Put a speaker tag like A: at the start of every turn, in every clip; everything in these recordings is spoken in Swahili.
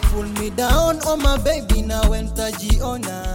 A: pull me down oh my baby nawe ntajiona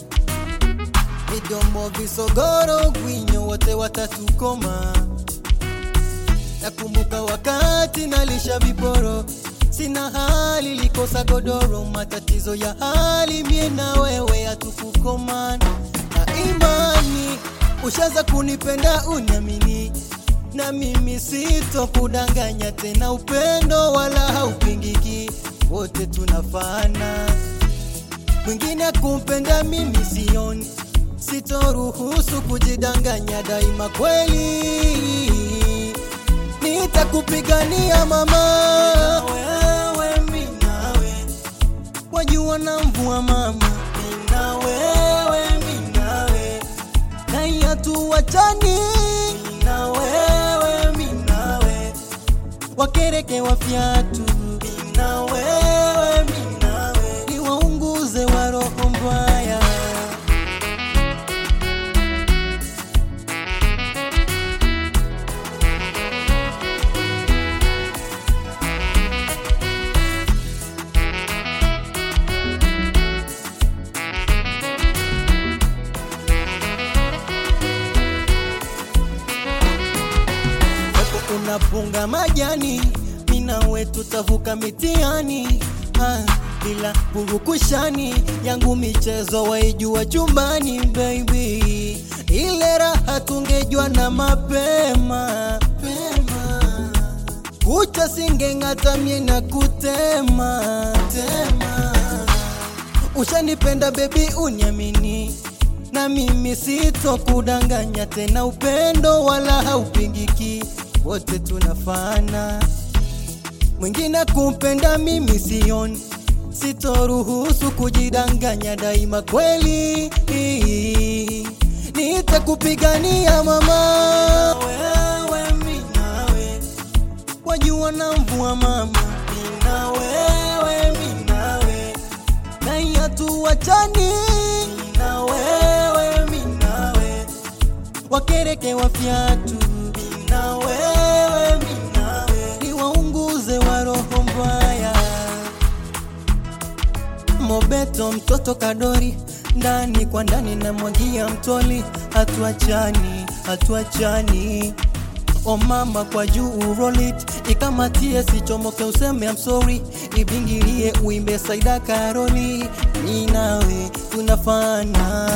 A: midomo visogoro gwinyo wote watatukoma nakumbuka wakati nalisha viporo sina hali likosa godoro matatizo ya hali mie na wewe hatukukomana na imani ushaza kunipenda uniamini na mimi sito kudanganya tena upendo wala haupingiki wote tunafana mwingine kumpenda mimi sioni sitoruhusu kujidanganya daima kweli nitakupigania mama wewe mimi nawe wajua na mvua mama mimi na wewe mimi nawe na hatuachani mimi na wewe mimi nawe wakereke wa fyatu mimi na wewe mimi nawe niwaunguze wa roho mbaya Hapo unapunga majani, mina wetu tavuka mitiani ah, bila purukushani yangu michezo waijua chumbani baby, ile raha tungejua na mapema pema. kucha singeng'ata mie na kutema tema. Ushanipenda baby, uniamini na mimi sito kudanganya tena, upendo wala haupingiki, wote tunafana. Mwingine kumpenda mimi sioni, sitoruhusu kujidanganya, daima kweli nitakupigania mama, wewe mimi nawe wajua na mvua mama, mimi na wewe mimi nawe na hatuachani mimi na wewe mimi nawe wakereke wa fyatu mimi na wewe mimi nawe niwaunguze wa roho mbaya mobeto mtoto kadori ndani kwa ndani na mwagia mtoli hatuachani hatuachani o mama kwa juu urolit ikamatie sichomoke useme I'm sorry ibingilie uimbe saida karoli mi nawe tunafana